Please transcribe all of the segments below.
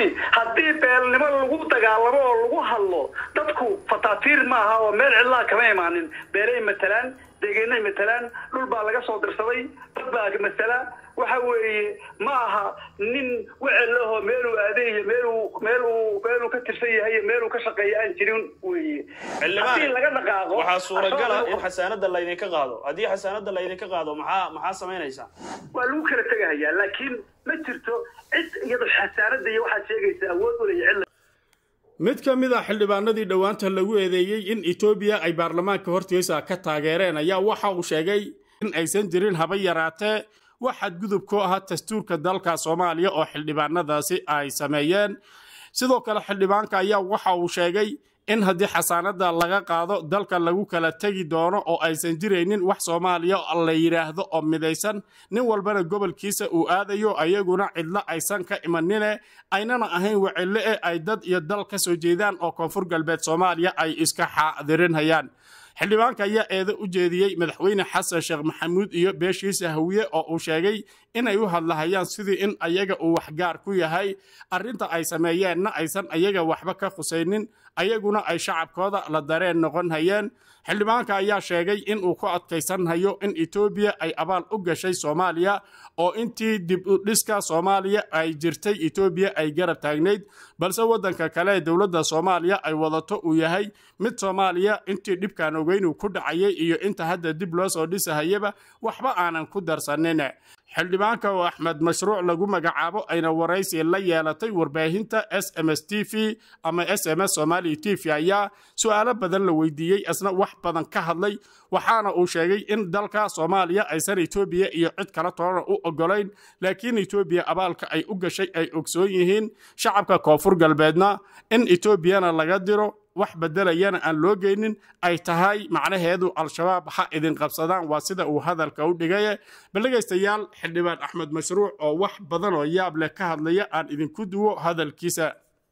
fiiri haddii beelnimo lagu dagaalamo oo lagu hadlo dadku fataatiir maaha oo meel cidlaa kama imaanin beelay matalaan deegaanay matalaan dhul baa laga soo dirsaday dad baa matala waxa weeye ma aha nin wecel lahoo meeluu aaday iyo meeluu meeluu meeluu ka tirsan yahay iyo meeluu ka shaqeeya aan jirin weeye haddii laga dhaqaaqo waxaa suuragala in xasaanada laydinka qaado haddii xasaanada laydinka qaado maxaa maxaa samaynaysaa waa lagu kala tegahayaa laakiin ma jirto cid iyado xasaanada iyo waxaad sheegaysa awood u leeya cid mid ka mid a xildhibaanadii dhowaanta lagu eedeeyey in etoobiya ay baarlamaanka hortiisa ka taageereen ayaa waxa uu sheegay in aysan jirin haba yaraatee wax xadgudub ku aha dastuurka dalka soomaaliya oo xildhibaanadaasi ay sameeyeen sidoo kale xildhibaanka ayaa waxa uu sheegay in haddii xasaanada laga qaado dalka lagu kala tegi doono oo aysan jiraynin wax soomaaliya la yidhaahdo oo midaysan nin walbana gobolkiisa uu aadayo ayaguna cidlo aysan ka imanine aynana ahayn wacille e ay dad iyo dal ka soo jeedaan oo koonfur galbeed soomaaliya ay iska xaadirinhayaan xildhibaanka ayaa eedo u jeediyey madaxweyne xasan sheekh maxamuud iyo beeshiisa hawiye oo uu sheegay inay u hadlahayaan sidii in ayaga uu waxgaar ku yahay arrinta ay sameeyeenna aysan ayaga waxba ka khusaynin ayaguna ay shacabkooda la dareen noqon hayeen xildhibaanka ayaa sheegay in uu ku adkaysanhayo in etoobiya ay abaal u gashay soomaaliya oo intii dib u dhiska soomaaliya ay jirtay etoobiya ay garab taagnayd balse waddanka kale ee dowladda soomaaliya ay wadato uu yahay mid soomaaliya intii dhibkaan ogeynuu ku dhacayay iyo inta hadda dib loo soo dhisahayaba waxba aanan ku darsanin xildhibaanka oo axmed mashruuc lagu magacaabo ayna waraysi la yeelatay warbaahinta s m s t v ama s m s somali t v ayaa su-aalo badan la weydiiyey isna wax badan ka hadlay waxaana uu sheegay in dalka soomaaliya aysan etoobiya iyo cid kala toona u ogolayn laakiin etoobiya abaalka ay u gashay ay ogsoon yihiin shacabka koonfur galbeedna in etoobiyana laga diro wax bedelayana aan loo geynin ay tahay macnaheedu al-shabaab ha idin qabsadaan waa sida uu hadalka u dhigaye baldhegaystayaal xildhibaan axmed mashruuc oo wax badan oo yaab leh ka hadlaya aan idinku duwo hadalkiisa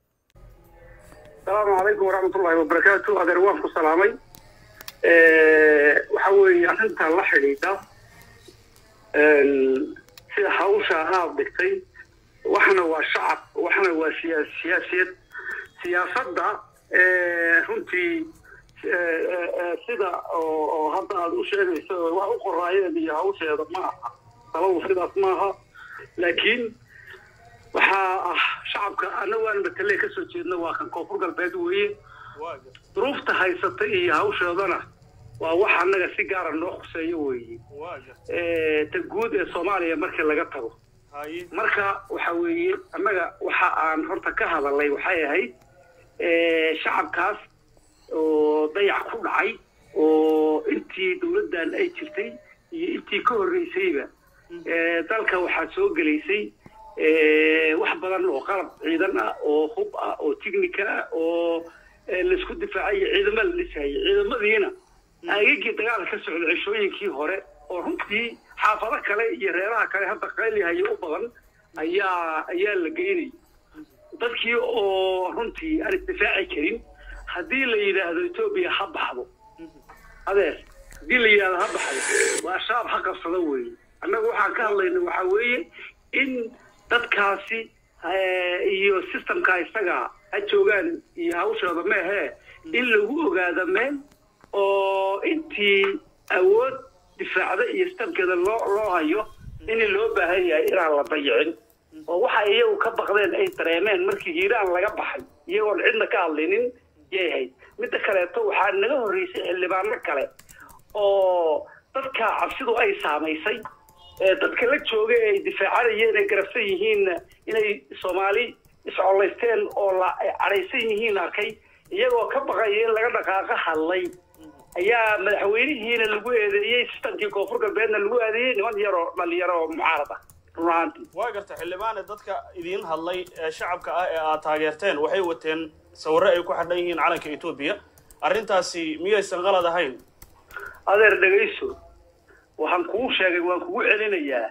asalaamu calaykum waraxmatullahi wabarakaatu adeer waan ku salaamay waxa weeye arrintan la xidhiidha sida hawsha aad dhigtay waxna waa shacab waxna waa siyaa siyaasiyad siyaasadda runtii sida oo hadda aad u sheegayso wax u qoraayeed iyo hawsheeda ma aha sabadu sidaas maaha laakiin waxaa ah shacabka annagu aan matale ka soo jeedna waa kan koonfur galbeed weeye duruufta haysata iyo hawsheedana waa wax annaga si gaara noo khuseeyo weeye ta guud ee soomaaliya markii laga tago marka waxa weeye annaga waxa aan horta ka hadalnay waxay ahayd shacabkaas oo dayac ku dhacay oo intii dowladdan ay jirtay iyo intii ka horreysayba dalka waxaa soo gelaysay wax badan oo qalab ciidan ah oo hub ah oo tignika ah oo laisku difaacayo ciidamo la dhisayay ciidamadiina aagagii dagaal ka socda ceshooyinkii hore oo runtii xaafado kale iyo reeraha kale hadda qaylihayo u badan ayaa ayaa la geynay dadkii oo runtii aan isdifaaci karin haddii la yidhaahdo etoobiya ha baxdo adeer haddii la yidhahdo ha baxdo waa shaab ha qabsado weeye annagu waxaan ka hadlayna waxaa weeye in dadkaasi iyo systemka isaga ha joogaan iyo hawshooda meehee in lagu ogaado meel oo intii awood difaacda iyo systemkeeda loo loo hayo in loo baahan yahay inaan la dayicin oo waxa iyagu ka baqdeen ay dareemeen markii hiiraan laga baxay iyagoon cidna ka hadlinin yay ahayd midda kaleeto waxaa naga horreysay xildhibaano kale oo dadka cabsidu ay saamaysay dadka la jooga ay difaacanayeen ay garabsan yihiinna inay soomaali iscolaysteen oo la cadhaysan yihiin arkay iyagoo ka baqaya in laga dhaqaaqo hadlay ayaa madaxweynihiina lagu eedeeyey sistamkii koonfur galbeedna lagu eedeeyey niman yaroo dhalinyaro oo mucaarad ah runaantii waa garta xildhibaane dadka idiin hadlay ee shacabka ah ee aad taageerteen waxay wateen sawirro ay ku xidhan yihiin calanka etoobiya arrintaasi miyaysan qalad ahayn adeer dhegayso waxaan kuu sheegay waan kugu celinayaa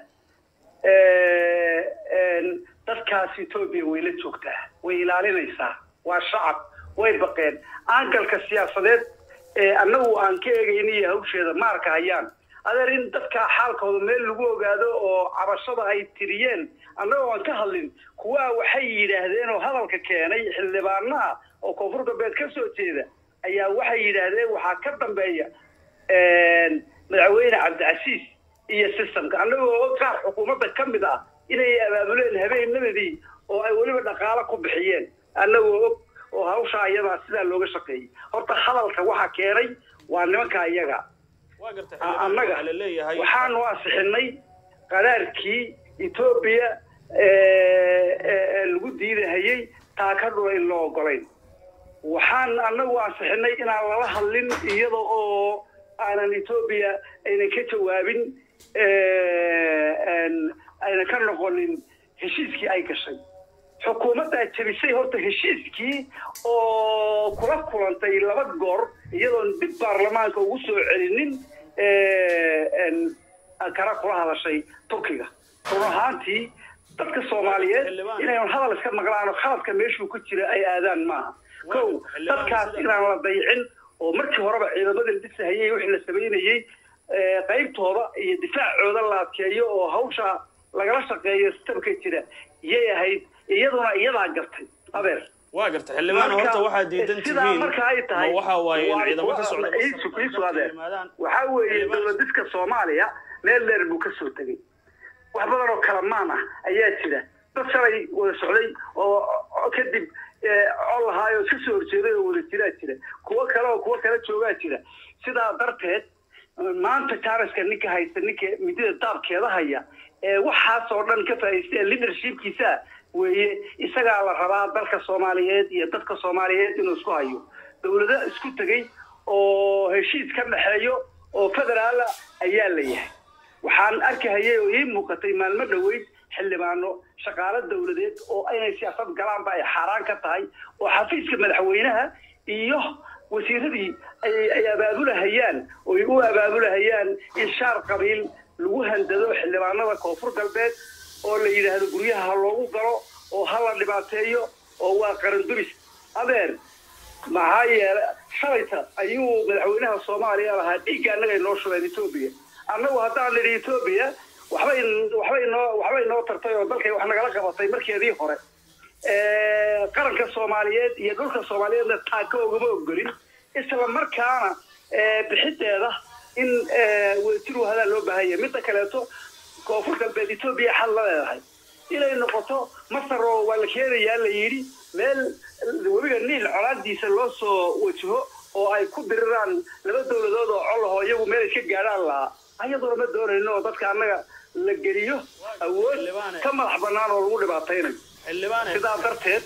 dadkaas etoobiya way la joogtaa way ilaalinaysaa waa shacab way baqeen aangalka siyaasadeed ee annagu aan ka eegayna iyo hawsheeda maarka hayaan adeer in dadka xaalkooda meel lagu ogaado oo cabashada ay tiriyeen annagoo aan ka hadlin kuwaa waxay yidhaahdeen oo hadalka keenay xildhibaanaha oo koonfur galbeed ka soo jeeda ayaa waxay yidhaahdeen waxaa ka dambeeya madaxweyne cabdicasiis iyo systemka annagoo qaar xukuumadda ka mid ah inay abaabuleen habeenadii oo ay weliba dhaqaalo ku bixiyeen annagoo og oo hawshaa iyadaa sidaa looga shaqeeyey horta hadalka waxaa keenay waa nimanka iyaga waa gartay A- xildhibaan annaga waxaa la leeyahay waxaanu ansixinay qaraarkii etoobiya lagu diidahayey taa ka dhula in loo ogolayn waxaan annagu ansixinay inaan lala hadlin iyada oo aanan etoobiya aynan ka jawaabin een, aynan ka noqonin heshiiskii ay gashay xukuumaddaa jebisay horta heshiiskii oo kula kulantay laba goor iyadoon dib baarlamaanka ugu soo celinin een, ankara kula hadashay turkiga run ahaantii dadka soomaaliyeed Xildhibaan. inay hadal iska maqlaan oo khaladka meeshuu ku jira ay aadaan maaha kow Xildhibaan dadkaas sida- inaan la dayicin oo markii horeba ciidamadii la dhisahayey wixii la samaynayey ee, qaybtooda iyo difaacooda la adkeeyo oo hawsha lagala shaqeeyo sistamka jira yay ahayd iyaduna iyadaa gartay abeer waa gartay xildhibaan horta waxaa diidan sidaa tihiin marka ay tahay ma waxaa waaye in waa- ciidamo ka socda waa- Masar iisu- ay iisu dalka adeer. yimaadaan waxaa weeye Xildhibaan- dowladiska soomaaliya meel dheer buu ka soo tegey wax badan oo kalamaan ah ayaa jira dad shalay wada socday oo oo kadib ee, col lahaayoo iska soo horjeeday oo wada jiraa jira kuwo kale oo kuwo kale joogaa jira sidaa darteed maanta jaaniska ninka haysta ninka midida daabkeeda haya ee waxaasoo dhan ka faa'iista ee leadershipkiisa weeye isagaa la rabaa dalka soomaaliyeed iyo dadka soomaaliyeed inuu isku hayo dowlado isku tegey oo heshiis ka dhexeeyo oo federaala ayaa la yahay waxaan arkahayay oo ii muuqatay maalmo dhoweyd xildhibaano shaqaalo dowladeed oo inay siyaasad galaanba ay xaaraan ka tahay oo xafiiska madaxweynaha iyo wasiiradii ay ay abaabulahayaan oo ay u abaabulahayaan in shaar qabiil lagu handado xildhibaanada koonfur galbeed oo la yidhaahdo guryaha ha loogu galo oo ha la dhibaateeyo oo waa qaran duris adeer maxaa yeele shalayta ayuu madaxweynaha soomaaliya lahaa dhiigga annaga inoo shubeen etoobiya annagu haddaan nidhi etoobiya waxbay waxbay noo waxbay noo tartay oo dalkay wax nagala qabatay markeedii hore Eh, qaranka soomaaliyeed iyo dhulka soomaaliyeedna taaka ugama ogolin isla markaana eh, bixideeda in eh, wadajir wahadaa loo baahan yahay midda kaleeto koonfur galbeed etoobiya xal la leedahay inay noqoto masar oo waa la keenayaa la yidhi meel webiga niil colaadiisa loo soo wajaho oo ay ku diriraan laba dowladood oo colaho iyagu meel iska gaadhaan lahaa ayaduna ma doonayno oo dadka annaga la geliyo awood ka madax bannaan oo lagu dhibaataynayo xildhibaane sidaa darteed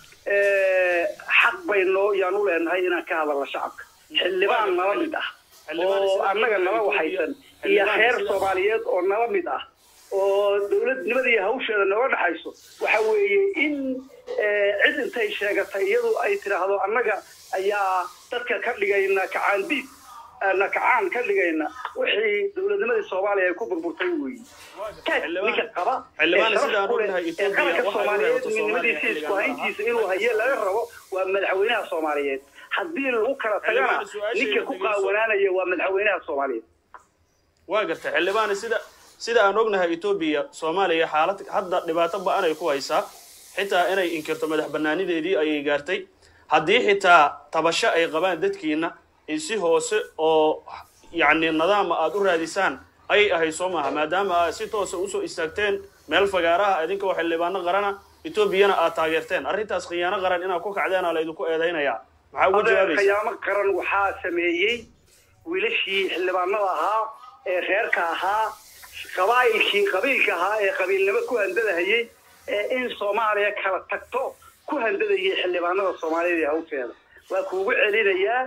eh, xaq baynoo yaan u leenahay inaan ka hadalno shacabka xildhibaan nala mid ah Xildhibaan oo sida annaga nala Ethiopia- waxaysan iyo xildhibaan reer sida- soomaaliyeed oo nala mid ah oo dowladnimadii hawsheeda nooga dhexayso waxa weeye in eh, cid intay sheegatay iyadu ay tidhaahdo annaga ayaa dadka ka dhigayna kacaandiid na kacaan ka dhigayna wixii dowladnimadii soomaaliya ay ku burburtay weeye ninka qaba xildhibaan ee sidaan sharaf ku leh, ognahay ee Ethiopia qaranka waxay u soomaaliyeed reebto Soomaaliya midnimadiisa isku xilligan hayntiisa inuu haye laga rabo waa madaxweynaha soomaaliyeed haddii lagu kala tagana Xildhibaan, su-aashayda ninka ku dhegeyso. qaawanaanaya waa madaxweynaha soomaaliyeed waa gartay xildhibaane sida sida aan ognahay etoobiya soomaaliya xaalad hadda dhibaato ba-an ay ku haysaa xitaa inay inkirto madax banaanideedii ayay gaartay haddii xitaa tabasho ay qabaan dadkiina in si hoose oo yacni nidaama aada u raadisaan ayay ahayd soo maaha maadaama aad si toosa usoo istaagteen meel fagaaraha idinka oo xildhibaano qarana etoobiyana aad taageerteen arrintaas khiyaano qaran inaad ku kacdeena laydinku eedaynayaa maxaa uga adeer jawaabaysa khiyaamo qaran waxaa sameeyey wiilashii xildhibaanada ahaa ee reerka ahaa qabaa'ilkii qabiilka ahaa ee qabiilnimo ku handadahayey ee in soomaaliya kala tagto ku handadayay xildhibaanada soomaaliyeed ee hawsheeda waa kuugu celinayaa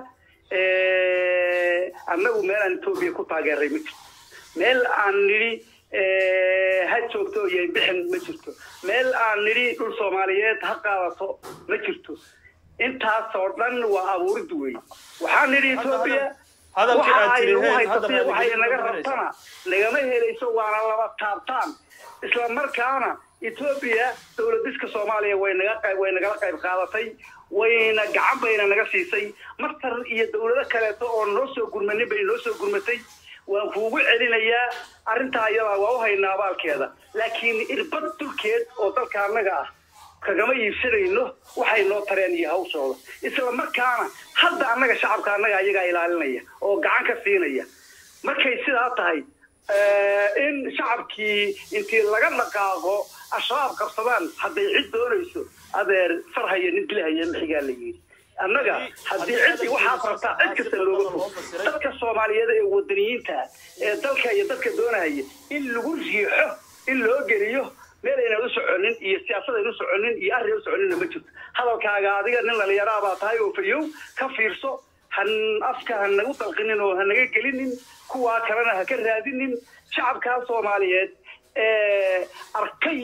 annagu meel aan etoobiya ku taageeray ma jirto meel aan nidhi ha joogto iyo bixin ma jirto meel aan nidhi dhul soomaaliyeed ha qaadato ma jirto intaas oo dhan waa abuurid wey waxaan nidhi etoobiya hadalkii waxa aad ay nagu tiri haysato hadda waxay naga raadigelinta rabtana nagama helayso waana laba taabtaan isla markaana etoobiya dowladiska soomaaliya way naga qayb way nagala qayb qaadatay wayna gacan bayna naga siisay masar iyo dowlado kaleeto oo noo soo gurmanin bay noo soo gurmatay waan kuugu celinayaa arrintaa iyadaa waa u haynaa abaalkeeda laakiin irbad dulkeed oo dalka annaga ah kagama iibsanayno waxay noo tareen iyo hawshooda isla markaana hadda annaga shacabka annaga ayagaa ilaalinaya oo gacan ka siinaya markay sidaa tahay in shacabkii intii laga dhaqaaqo ashabaab qabsadaan hadday cid doonayso adeer farhaya nin dilahaya mixigaa la yidhi annaga haddii ciddii waxaad rabtaa cid kasta looga fog dadka soomaaliyeed ee wadaniyiinta ee dalka iyo dadka doonaya in lagu riixo in loo geliyo meel aynan u soconin iyo siyaasad aynan u soconin iyo arrin u soconina ma jirto hadalkaaga adiga nin dhalinyaraa baa tahay oo fayow ka fiirso han afka ha nagu dalqinin oo ha naga gelinin kuwaa kalena ha ka raadinin shacabkaa soomaaliyeed ee arkay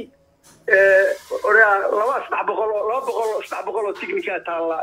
laba saddex boqol oo laba boqol saddex boqol oo tignika taalla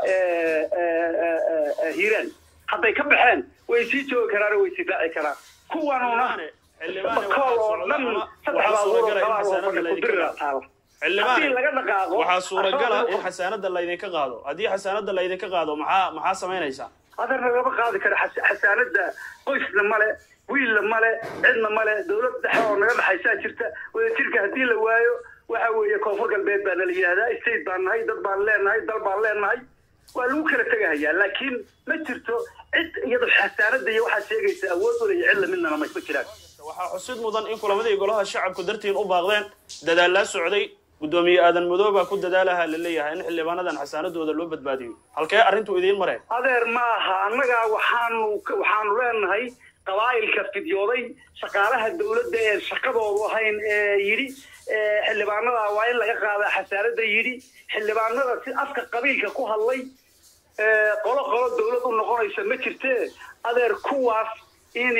hiiraan hadday ka baxeen way sii joogi karaan oo way sii raaci karaan kuwanuna bakool oo dhan saddex baabuur oo qabaan oo fadhi ku dirira taalla haddii laga dhaqaaqo waxaa suuragala in xasaanada laydinka qaado haddii xasaanada laydinka qaado maxaa maxaa samaynaysaa adarna lama qaadi karo xasaanada qoysna male wiilna male cidna male dowlad dhexe oo naga dhexaysaa jirta wadajirka haddii la waayo waxa weeye koonfur galbeed baa nala yidhahdaa state baan nahay dad baan leenahay dal baan leenahay waa lagu kala tegahayaa laakiin ma jirto cid iyado xasaanada iyo waxaad sheegaysa awood u leeya cidla midnana ma jiraan waxaa xusid mudan in kulamadii golaha shacabku dartiin u baaqdeen dadaallaa socday guddoomiye aadan madoobaa ku dadaalaha la leeyahay in xildhibaanadan xasaanadooda loo badbaadiyo halkee arrintu idiin mareen adeer ma aha annagaa waxaanu waxaanu leenahay qabaa'ilka fidyooday shaqaalaha dowladda ee shaqadoodu ahayn ee yidhi xildhibaanada waa in laga qaadaa xasaanada yidhi xildhibaanada si afka qabiilka ku hadlay qolo qolo dowlad u noqonaysa ma jirtee adeer kuwaas in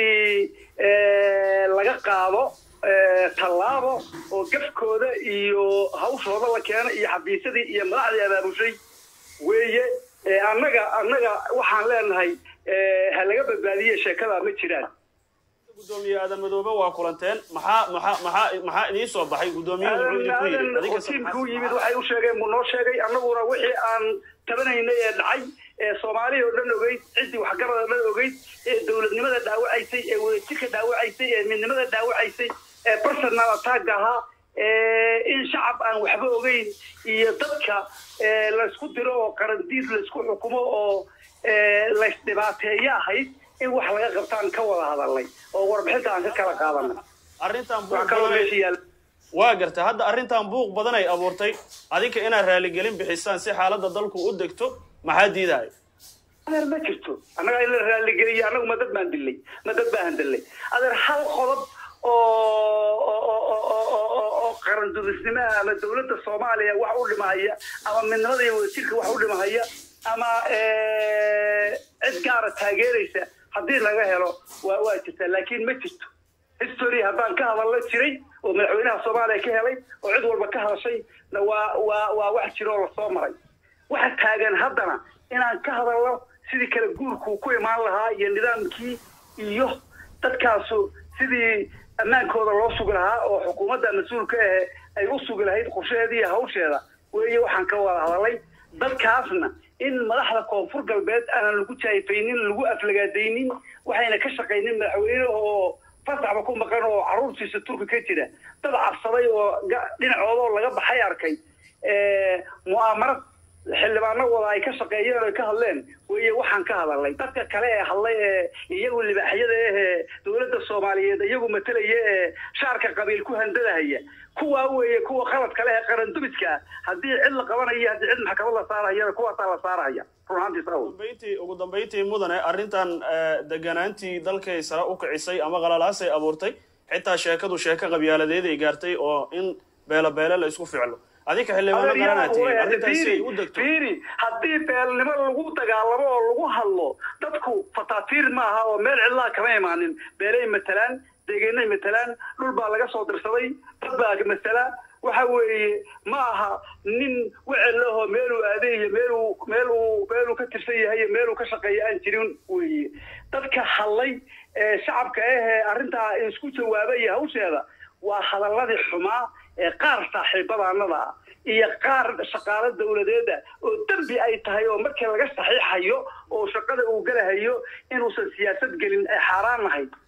laga qaado tallaabo oo gafkooda iyo hawshooda la keeno iyo xabiisadii iyo madaxdii abaabushay weeye annaga annaga waxaan leenahay ha laga badbaadiye sheekada ma jiraan gudoomiye aadan madoobe waa kulanteen maxaa maxaa maxaa maxaa idiin soo baxay gudoomiyuhu wuxuu idinku yidhi adiga tiimkuu yimid waxay u sheegeen buu noo sheegay annaguna wixii aan tabanaynay ee dhacay ee soomaaliya oo dhan ogeyd ciddii waxgarada dhan ogeyd ee dowladnimada dhaawacaysay ee wadajirka dhaawacaysay ee midnimada dhaawacaysay ee personal attack ahaa in shacab aan waxba ogeyn iyo dadka laysku diro oo qarandiid laysku xukumo oo laysdhibaateeyo ahayd in wax laga qabtaan ka wada hadalnay oo warbixinta aan ka kala qaadanay arrintan wax kaloo meesha yaal waa garta hadda arrintan buuq badan ay abuurtay adinka inaad raaligelin bixisaan si xaaladda dalku u degto maxaa diidahay adeer ma jirto annaga in la raaligeliyo annagu ma dad baan dilay ma dad baan dillay adeer hal qodob oo qarandudisnimo ah ama dowladda soomaaliya wax u dhimahaya ama midnimada iyo wadajirka wax u dhimahaya ama cid gaara taageeraysa haddii laga helo waa waa jirtaa laakiin ma jirto history haddaan ka hadallo jiray oo madaxweynaha soomaaliya ka helay oo cid walba ka hadashay na waa waa waa wax jiroo lasoo maray waxa taagan haddana inaan ka hadalno sidii kale guurku ku imaan lahaa iyo nidaamkii iyo dadkaasu sidii ammaankooda loo sugi lahaa oo xukuumadda mas-uulka ahe ay u sugi lahayd qorshaheeda iyo hawsheeda weeye waxaan ka wada hadalay dadkaasna in madaxda koonfur galbeed aanan lagu jaayfaynin lagu aflagaadaynin waxayna ka shaqaynin madaxweyne oo fasaxba ku maqan oo carruurtiisa turki ka jira dad cabsaday oo dhinacoodoo laga baxay arkay mu'aamarad xildhibaano wada ay ka shaqeeyeen oo ay ka hadleen weeye waxaan ka hadalnay dadka kale ee hadlay ee iyagu libaaxyada ahee dowladda soomaaliyeed iyagu matalaya ee shaarka qabiil ku handadahaya kuwaa weeye kuwa qalad kale ee qarandubiska ah haddii cid la qabanayo haddii cid maxkamad la saarahayana kuwaasaa la saarahaya run ahaantiis awl dambayntii ugu dambayntii mudane arrintan deganaantii dalkay sare u kicisay ama qalalaasay abuurtay xitaa sheekadu sheeko qabyaaladeed ay gaartay oo in beelo beele la isku ficlo adinka xildhibaano garanaa tihiin arrintaas si ay u degto fiiri haddii beelnimo lagu dagaalamo oo lagu hadlo dadku fataatiir ma aha oo meel cidlaa kama imaanin beelay matalaan deegeennay matalaan dhul baa laga soo dirsaday dad baa masala waxa weeye ma aha nin wecel lahoo meeluu aaday iyo meeluu meeluu meeluu ka tirsan yahay iyo meeluu ka shaqeeya aan jirin weeye dadka hadlay ee shacabka ahee arrintaa isku jawaabay iyo hawsheeda waa hadaladii xumaa ee qaar saaxiibadaanada ah iyo qaar shaqaalo dowladeeda oo dembi ay tahay oo markii laga saxiixayo oo shaqada uu galahayo inuusan siyaasad gelin ay xaaraan nahay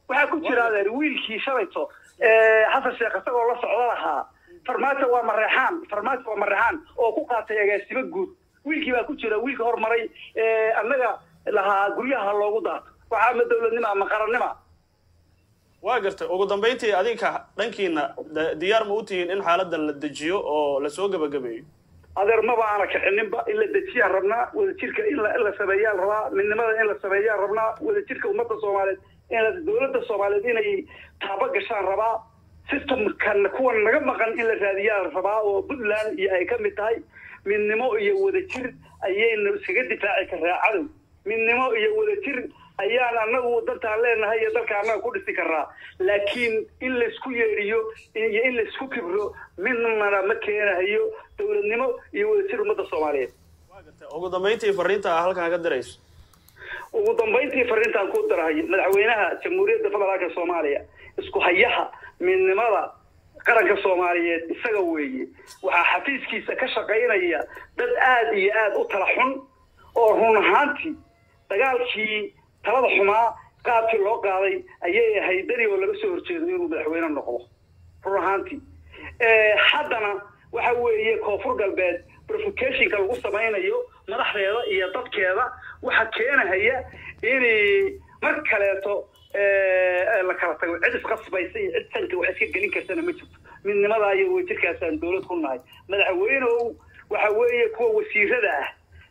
waxaa ku jira adeer wiilkii shalayto xasan sheekh isagoo la socdo lahaa farmaajo waa mareexaan farmaajo waa mareexaan oo ku qaatay agaasimo guud wiilkii baa ku jira wiilka hormaray annaga lahaa guryaha loogu daato waxaa ama dowladnima ama qarannima waa gartay ugu dambayntii adinka dhankiina diyaar ma u tihiin in xaaladan la dejiyo oo lasoo gebagabeeyo adeer maba aana kicininba in la dejiyaan rabnaa wadajirka in la sameeyaan rabaa midnimada in la sameeyaan rabnaa wadajirka ummadda soomaaliyeed in dowladda soomaaliyeed inay taaba gashaan rabaa systemkan kuwan naga maqan in la raadiyaan rabaa oo puntland iyo ay ka mid tahay midnimo iyo wadajir ayayna iskaga difaaci karaa cadow midnimo iyo wadajir ayaan anagu dantaan leenahay iyo dalka annaga ku dhisi karaa laakiin in laysku yeedhiyo iyo in laysku kibro midnana ma keenahayo dowladnimo iyo wadajir ummadda soomaaliyeed ugu dambayntii fariinta a halkan ka dirayso ugu dambayntii fariintaan ku darahay madaxweynaha jamhuuriyadda federaalka soomaaliya isku hayaha midnimada qaranka soomaaliyeed isaga weeye waxaa xafiiskiisa ka shaqaynaya dad aad iyo aad u tala xun oo run ahaantii dagaalkii talada xumaa qaabkii loo qaaday ayay ahayd dani oo laga soo horjeedo inuu madaxweyne noqdo run ahaantii haddana waxa weeye koonfur galbeed provocationka lagu samaynayo madaxdeeda iyo dadkeeda waxa keenahaya inay mar kaleeto la kala tago cid isqasbaysa iyo cid sanka wax iska gelin kartana ma jirto midnimadaa iyo wajirkaasaan dowlad ku nahay madaxweyneow waxa weeye kuwa wasiirada ah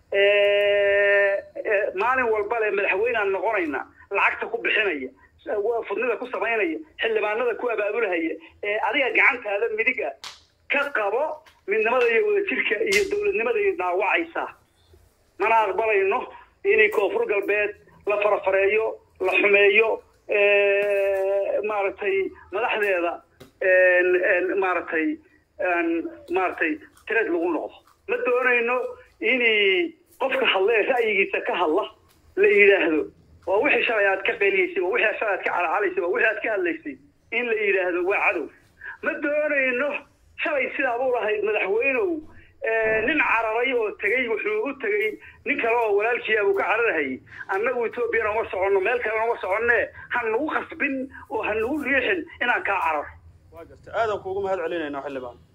maalin walba le madaxweynaan noqonayna lacagta ku bixinaya fudnida ku samaynaya xildhibaanada ku abaabulhaya ee adiga gacantaada midiga ka qabo midnimada iyo wadajirka iyo dowladnimada iyo dhaawacaysa mana aqbalayno inay koonfur galbeed la farafareeyo la xumeeyo maaragtay madaxdeeda maaragtay maaragtay tireed lagu noqdo ma doonayno inay qofka hadla ee ra'yigiisa ka hadla la yidhaahdo waa wixii shalay aad ka qeliyeysay waa wixii shalay aad ka calacalaysay waa wixii aad ka hadlaysay in la yidhaahdo waa cadow ma doonayno shalay sidaa buu lahayd madaxweynow nin cararay oo tegey wuxuu u tegey nin kale oo walaalkiia buu ka cararahayay annagu etoobiyana uma soconno meel kalena uma soconne ha nagu khasbin oo ha nagu riixin inaan kaa cararo waa gartay aadan kuugu mahad celinayna xildhibaan